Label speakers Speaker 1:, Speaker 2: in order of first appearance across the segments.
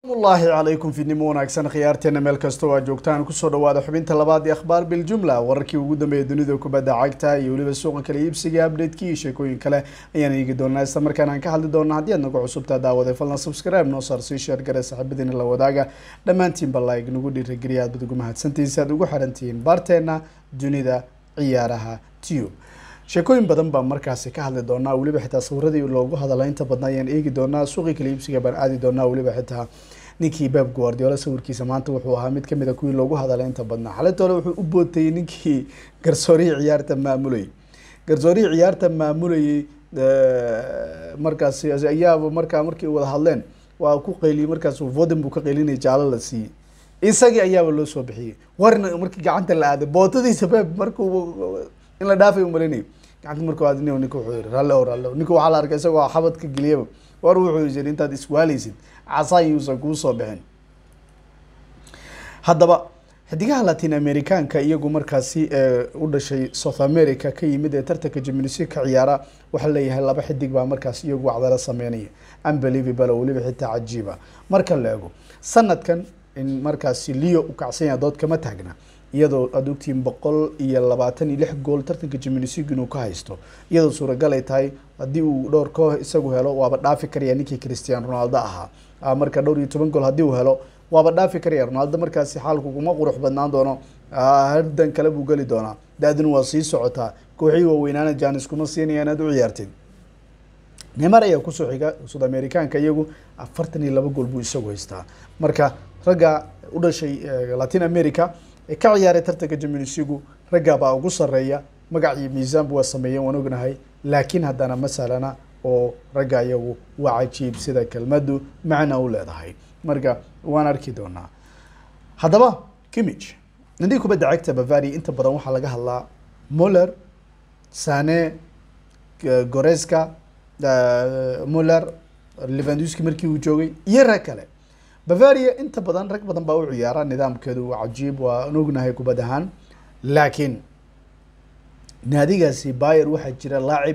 Speaker 1: asalaamullaahi calaykum fidnimo wanaagsan khiyaarteena meel kasta oo aad joogtaan kusoo dhawaada xubinta labaad ee akhbaar biljumla wararkii ugu dambeeya dunida kubadda cagta iyo weliba suuqa kale iibsiga update-kii iyo sheekooyin kale ayaan eegi doonaa isla markaana aan ka hadli doonaa haddii aad nagu cusubtaa daawade falna subscribe noo saar sii sheer gare saaxiibadiina la wadaaga dhammaantiinba like nagu dhiirageliya aad bad ugu mahadsantihiin si aad ugu xirantihiin baarteena dunida ciyaaraha tube sheekooyin badan baan markaasi ka hadli doonaa weliba xitaa sawiradii loogu hadala inta badna ayaan eegi doonaa suuqii kala iibsiga baan aadi doonaa weliba xitaa ninkii beb guardiola sawirkiisa maanta wuxuu ahaa mid kamid a kuwii loogu hadalay inta badnaa xaletole wuxuu u bootayey ninkii garsoorihii ciyaarta maamulayay garsoorihii ciyaarta maamulayay markaasi ayaaba markaa markii wada hadleen waa ku qayliyey markaas voden buu ka qaylinayay jaalo la siiyey isagii ayaaba loo soo bixiyey warna markii gacanta la aaday bootadiisa beb markuu in la dhaafay umalinay gacanta markuu aad ninka wuxuu yiri ralle o ralle ninka waxaa la arkay isagoo xabad ka geliyaba war wuxuu yiri intaad iswaaleysid casaan yuusan kuusoo bixin haddaba xidigaha latin americanka iyagu markaasi u dhashay south america ka yimid ee tartanka jimnisi ka ciyaara waxaa leeyahay laba xidig baa markaas iyagu wacdala sameynaya unbelievable oo weliba xitaa cajiiba marka la ego sanadkan in markaasi leo u kacsan yaha dood kama taagna iyadoo aada ogtihiin boqol iyo labaatan iyo lix gool tartanka jimnisiga inuu ka haysto iyadoo suuragal ay tahay haddii uu dhowr koox isagu helo waaba dhaafi karaya ninkii christian ronaldo ahaa marka dhowr iyo toban gool haddii uu helo waaba dhaafi karaya ronaldo markaasi xaalku kuma qurux badnaan doono hardan kale buu geli doonaa da-duna waa sii socotaa kooxii waaweynaana janis kuma siinaya inaad u ciyaartid neymar ayaa kusoo xiga sud americaanka iyagu afartan iyo laba gool buu isagu haystaa marka ragga u dhashay latin america ee ka ciyaaray tartanka jimnisigu raggaa baa ugu sareeya magac iyo miisaanba waa sameeyeen waan ognahay laakiin haddana masalana oo ragga iyagu waa cajiib sida kelmadu macna u leedahay marka waan arki doonaa haddaba kimich nandii kubadda cagta bavaria inta badan waxaa laga hadlaa muller sane goreska muller levanduski markii uu joogay iyo rag kale bavaria inta badan rag badan baa u ciyaara nidaamkeedu waa cajiib waa an ognahay kubad ahaan laakiin naadigaasi bayer waxaa jira laacib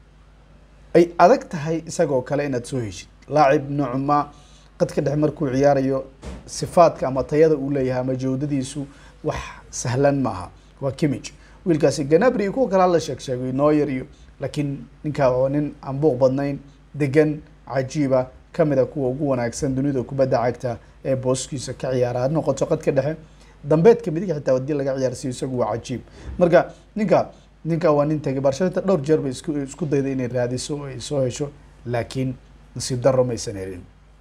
Speaker 1: ay adag tahay isagoo kale inaad soo heshid laacib noocma qadka dhex markuu ciyaarayo sifaadka ama tayada uu leeyahay ama jawdadiisu wax sahlan maaha waa kimich wiilkaasi ganabri kuwa kale hala sheeg sheegay noyer iyo laakiin ninkaa oo nin aan buuq badnayn degan cajiiba kamid a kuwa ugu wanaagsan dunida kubadda cagta ee booskiisa ka ciyaara had noqoto qadka dhexe dambeedka midig xitaa hadii laga ciyaarsiiyo isagu waa cajiib marka ninka ninka waa nin tagay barshata dhowr jeer bay isku isku dayda inay raadiso o ay soo hesho laakiin nasiib daro maysan helin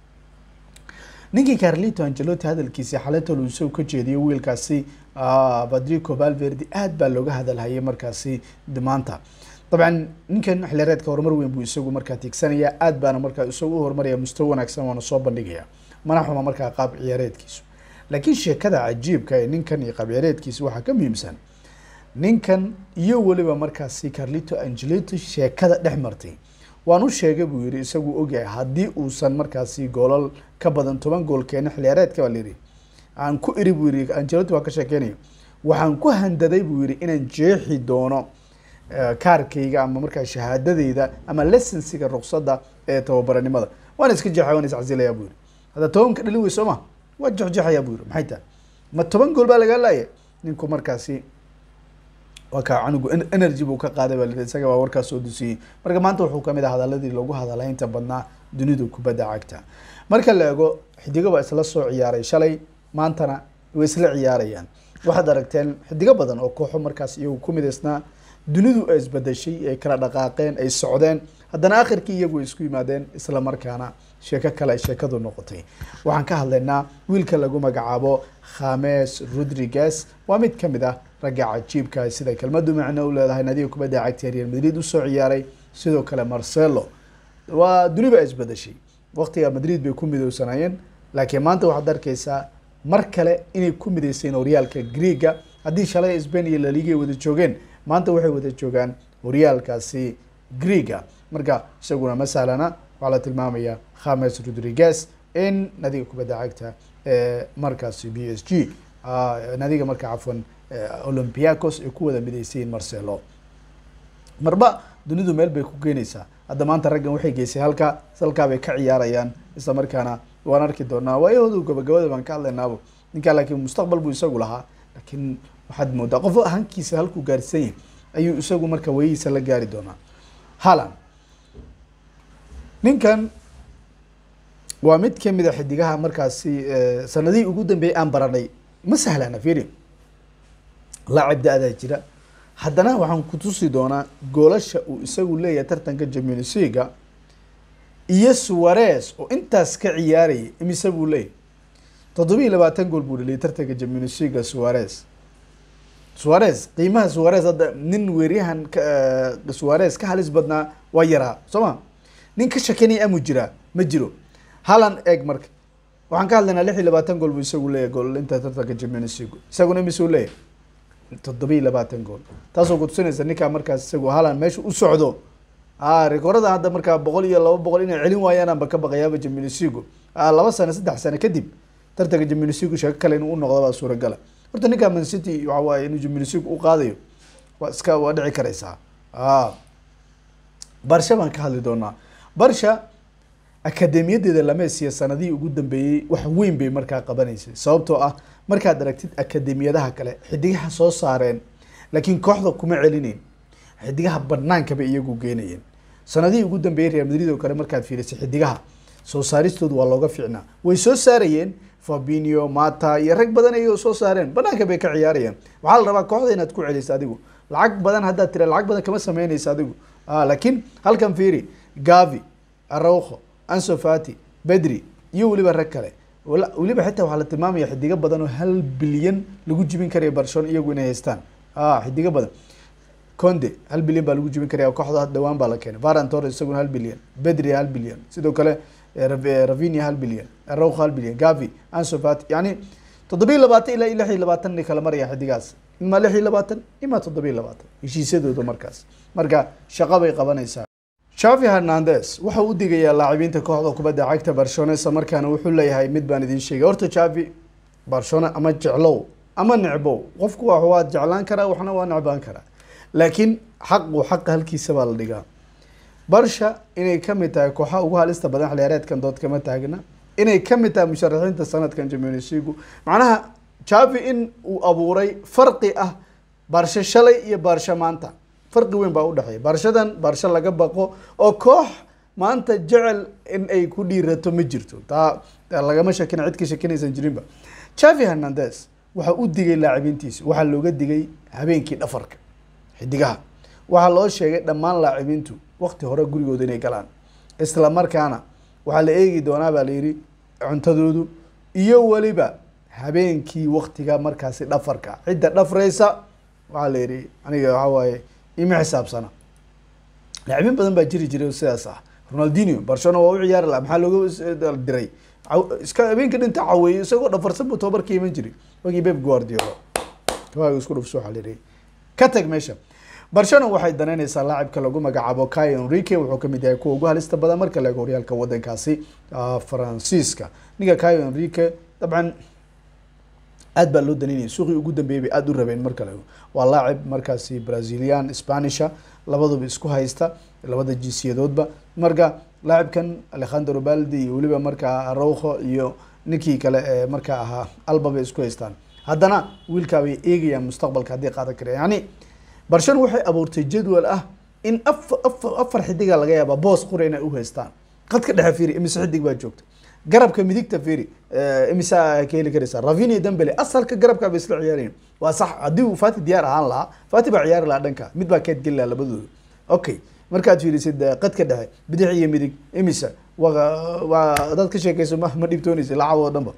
Speaker 1: ninkii carlito angelotti hadalkiisi xaletol uu isagu ka jeediyo wiilkaasi badrico valverde aad baa looga hadalhayay markaasi maanta dabcan ninkan xilireedka horumar weyn buu isagu markaa tiigsanaya aad baana markaa isagu u horumaraya mustawa wanaagsan waana soo bandhigaya mana xuma markaa qaab ciyaareedkiisu laakiin sheekada cajiibka ee ninkan iyo qaab ciyaareedkiisa waxaa ka muhiimsan ninkan iyo weliba markaasi carlito angelito sheekada dhex martay waan u sheegay buu yihi isagu ogyahay haddii uusan markaasi goolal ka badan toban gool keena xiliyaareedka baa layidhi aan ku iri buu yihi angelotti waa ka sheekeynayo waxaan ku handaday buu yihi inaan jeexi doono kaarkayga ama markaa shahaadadeyda ama lesensiga ruqsadda ee tababaranimada waana iska jeexay waan iscasilayaa buu yihi hadda tobanka dhalin wey soo ma waa jexjeexayaa buu yihi maxay tahay ma toban gool baa lagaa laaya ninku markaasi waa kaa canugu energy buu ka qaaday baa lihi isaga baa warkaas soo dusiyey marka maanta wuxuu kamid ah hadaladii loogu hadalay inta badnaa dunidu kubadda cagta marka la ego xidigo baa isla soo ciyaaray shalay maantana way isla ciyaarayaan waxaad aragteen xidigo badan oo kooxo markaas iyagu ku midaysnaa dunidu ay isbedeshay ay kala dhaqaaqeen ay socdeen haddana akhirkii iyagu ay isku yimaadeen isla markaana sheeko kale ay sheekadu noqotay waxaan ka hadlaynaa wiilka lagu magacaabo khames rodriguez waa mid kamid ah ragga cajiibka sida kelmadu macno u leedahay nadiga kubadda cagta real madrid usoo ciyaaray sidoo kale marcelo waa duniba ay isbedeshay waqtiga madrid bay ku midowsanayeen laakiin maanta waxaad arkeysaa mar kale inay ku mideyseen horyaalka greega haddii shalay spain iyo laliga ay wada joogeen maanta waxay wada joogaan horyaalkaasi greega marka isaguna masalana waxaa la tilmaamaya khames rodriguez in nadiga kubadda cagta ee markaasi b s g nadiga marka cafwan olympiacos ay ku wada mideysayiin marcelo marba dunidu meel bay ku keenaysaa hadda maanta raggan waxay geysay halka halkaa bay ka ciyaarayaan isla markaana waan arki doonaa waayahoodu gabagabada baan ka hadlaynaabo ninkaa laakiin mustaqbal buu isagu lahaa laakiin waxaad moodaa qof hankiisa halkuu gaarsan yahay ayuu isagu marka wayihiisa la gaari doonaa halan ninkan waa mid kamid a xidigaha markaasi sanadihii ugu dambeeyay aan baranay ma sahlana firi laacib da-daa jira haddana waxaan ku tusi doonaa goolasha uu isagu leeyahay tartanka jamunisiga iyo suwares oo intaas ka ciyaarayay imise buu leeyahy toddoba iyo labaatan gool buu dhaliyay tartanka jamunisiga suwares suwares qiimaha suwares hadda nin weeryahan suwares ka halis badnaa waa yaraa soo ma nin ka shakinaya amu jiraa ma jiro halan eeg marka waxaan ka hadlaynaa lix iyo labaatan gool buu isagu leeyahay gool inta tartanka jamunisigo isaguna imise u leeyahay toddoba iyo labaatan gool taasoo kutusinaysa ninkaa markaas isagu halan meesha u socdo a rekoorada hadda markaa boqol iyo laba boqol inay celin waayaan anba ka baqayaaba jamunisigo laba sano saddex sano kadib tartanka jamunisigo sheeko kale inuu unoqdo baa suuragala horta ninkaa man city waxa waaye inuu jamunisigo u qaadayo waa iska waa dhici karaysaa a barsha baan ka hadli doonaa barsha akademiyadeeda lamesiya sanadihii ugu dambeeyey wax weyn bay markaa qabanaysay sababtoo ah markaad aragtid akademiyadaha kale xidigaha soo saareen laakiin kooxda kuma celinayn xidigaha banaanka bay iyagu geenayeen sanadihii ugu dambeeyey real madrid oo kale markaad fiirisay xidigaha soo saaristoodu waa looga fiicnaa way soo saarayeen fabinio mata iyo rag badan ay soo saareen banaanka bay ka ciyaarayeen waxaa la rabaa kooxda inaad ku celiso adigu lacag badan haddaad tira lacag badan kama sameynaysa adigu laakiin halkan fiiri gavi araujo ansofati bedri iyo weliba rag kale weliba xitaa waxaa la tilmaamaya xidigo badan oo hal bilyan lagu jibin karaya barcelona iyagu inay haystaan xidigo badan conde hal bilyan baa lagu jibin karaya kooxda dhawaan baa la keenay varan torres isaguna hal bilyan bedri hal bilyan sidoo kale ravinia hal bilyan araujo hal bilyan gavi ansofati yani toddoba iyo labaatan ilaa lix iyo labaatan ay kala maraya xidigaas imaa lix iyo labaatan imaa toddoba iyo labaatan heshiisyadooda markaas marka shaqo bay qabanaysaa shavi hernandez waxa u digayaa laacibiinta kooxda kubadda cagta barcelona isla markaana wuxuu leeyahay mid baan idin sheegay horta javi barcelona ama jeclow ama necbow qofku wa waa jeclaan karaa waxna waa necbaan karaa laakiin xaqu xaqa halkiisa baa la dhigaa barsha inay kamid tahay kooxaha ugu halista badan xiliyaareedkan dood kama taagna inay kamid tahay musharaxiinta sanadkan jamunisigu macnaha javi in uu abuuray farqi ah barsha shalay iyo barsha maanta farqi weyn baa udhexeeya barshadan barsho laga baqo oo koox maanta jecel in ay ku dhiirato ma jirto taa lagama shakina cid ka shakinaysan jirinba javi hernandez waxaa u digay laacibiintiisa waxaa looga digay habeenkii dhafarka xidigaha waxaa loo sheegay dhammaan laacibiintu wakti hore gurigooda inay galaan isla markaana waxaa la eegi doonaa baa la yihi cuntadoodu iyo weliba habeenkii waktiga markaasi dhafarka cidda dhafreysa waxaa la yihi aniga waxaa waaye ima xisaabsana laacibiin badan baa jiri jiray sidaas ah ronaldinio barcelona waa u ciyaari laha maxaa looga diray iska habeenka dhinta caweeyo isagoo dhafarsan buu tababarka iman jiray wagii beb guardiola waaga isku dhufso waxaa la yihi ka tag meesha barcelona waxay danaynaysaa laacibka lagu magacaabo kai enrique wuxuu kamid yahay kuwa ugu halista badan marka la eego horyaalka wadankaasi faransiiska ninka kai enrique dabcan aad baa loo danaynaya suuqii ugu dambeeyay bay aada u rabeen marka la eego waa laacib markaasi brazilian spanisha labaduba isku haysta labada jinsiyadoodba marka laacibkan alejandro baldi iyo weliba markaa araujo iyo ninkii kale ee markaa ahaa alba bay isku haystaan haddana wiilkaa bay eegayaan mustaqbalka haddii qaadan kara yani barcelona waxay abuurtay jadwal ah in afa afa afar xidiga laga yaaba boos qura inay uhaystaan qadka dhexe firi imise xidig baa joogta garabka midigta firi imise ka heli karaysaa ravinia dambele asalka garabka bay isla ciyaarayen waa sax haddii uu fati diyaar ahaan lahaa fati baa ciyaari lahaa dhanka mid baa keed geli lahaa labadooda okay markaad fiirisid qadka dhexe bidix iyo midig imise wa waa dad ka sheekeyso ma ma dhibtoonaysa lacab oo dhan ba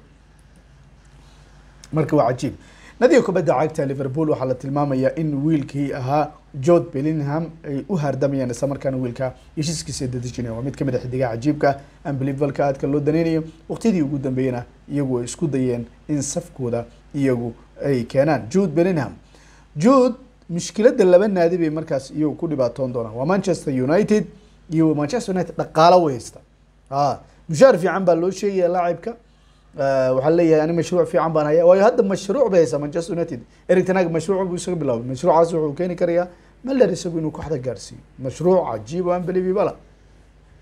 Speaker 1: marka waa cajiib nadiga kubadda cagta liverpool waxaa la tilmaamayaa in wiilkii ahaa jord bellingham ay u hardamayaan isla markaana wiilka heshiiskiisa dadejinaya waa mid kamid a xidigaha cajiibka unbelievalka aadka loo daneynayo waqtiyadii ugu dambeeyana iyagu ay isku dayeen in safkooda iyagu ay keenaan jude bellingham jude mushkilada laba naadi bay markaas iyagu ku dhibaatoon doonaan waa manchester united iyo manchester united dhaqaalo way haysta a mushaar fiican baa loo sheegaya laacibka waxaa leeyahay ani mashruuc fiican baan haya waayo hadda mashruuc bay haysaa manchester united eric tanag mashruuc buu isaga bilaabay mashruucaas wuxuu keeni karayaa maler isagu inuu kooxda gaarsiiyo mashruuc cajiib oo unbelievable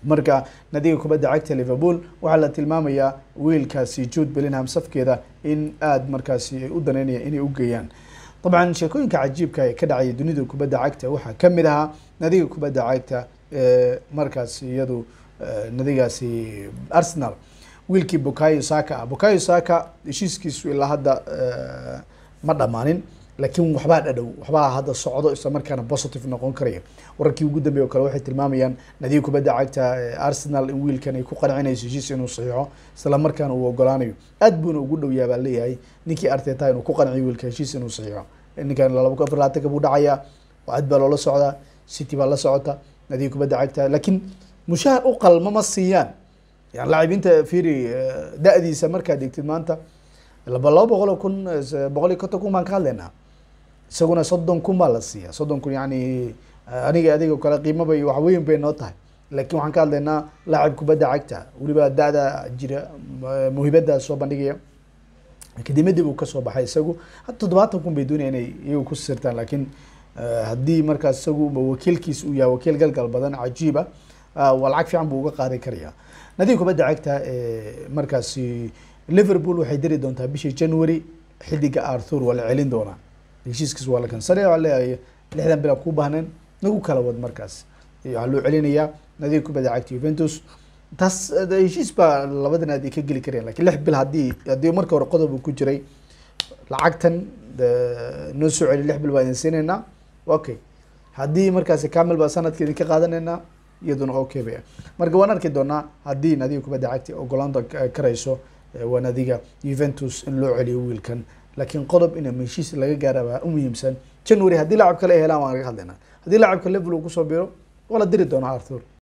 Speaker 1: marka nadiga kubadda cagta liverpool waxaa la tilmaamayaa wiilkaasi jude bellingham safkeeda in aada markaasi ay u daneynayaan inay u geeyaan dabcan sheekooyinka cajiibka ee ka dhacaya dunida kubadda cagta waxaa kamid ahaa nadiga kubadda cagta ee markaasi iyadu nadigaasi arsenal wiilkii bukayo saka ah bukayo saka heshiiskiisu ilaa hadda ma dhammaanin laakiin waxbaa dhadhow waxbaa hadda socdo isla markaana positive noqon karaya wararkii ugu dambeeye o kale waxay tilmaamayaan nadiga kubadda cagta arsenal in wiilkan ay ku qancinayso heshiis inuu saxiixo isla markaana uu ogolaanayo aad buuna ugu dhow yaha baa leeyahay ninkii arteta inuu ku qanciyo wiilka heshiis inuu saxiixo ninkan laba afar laatanka buu dhacayaa cad baa loola socdaa city baa la socota nadiga kubadda cagta laakiin mushahar u qalma ma siiyaan yani laacibiinta firi da-diisa markaad degtid maanta laba laba boqol oo kun boqol iyo konton kun baan ka hadlaynaa isaguna soddon kun baa la siiya soddon kun yani aniga adiga o kale qiimo bay wax weyn bay noo tahay laakiin waxaan ka hadlaynaa laacib kubadda cagta weliba da-da jira muhibada soo bandhigaya akademiyadii buu kasoo baxay isagu hadda toddobaatan kun bay doonaya inay iyagu ku sirtaan laakiin haddii markaas isagu wakiilkiis uu yahay wakiil galgal badan cajiib ah waa lacag fiican buu uga qaadan karaya nadiga kubadda cagta markaasi liverpool waxay diri doontaa bishii january xidiga arthur waa la celin doonaa heshiiskiis waa la kansanaya waa leeyahay lixdan bil aan kuu baahnayn nagu kala wad markaas waxaa loo celinayaa nadiga kubadda cagta juventus taas heshiis baa labadan aad ay ka geli karayaan lakin lix bil haddii haddii marka hore qodob uu ku jiray lacagtan noo soo celi lix bil baa idin siinaynaa okay haddii markaasi camil baa sanadka idinka qaadanaynaa iyaduna okay ba marka waan arki doonaa haddii nadiga kubadda cagta ogolaanta karayso waa nadiga juventus in loo celiyo wiilkan laakiin qodob ina heshiis laga gaara baa u muhiimsan january haddii lacab kale ay helaan waan laga hadlaynaa haddii lacabka level uu kusoo biro waa la diri doonaa arthur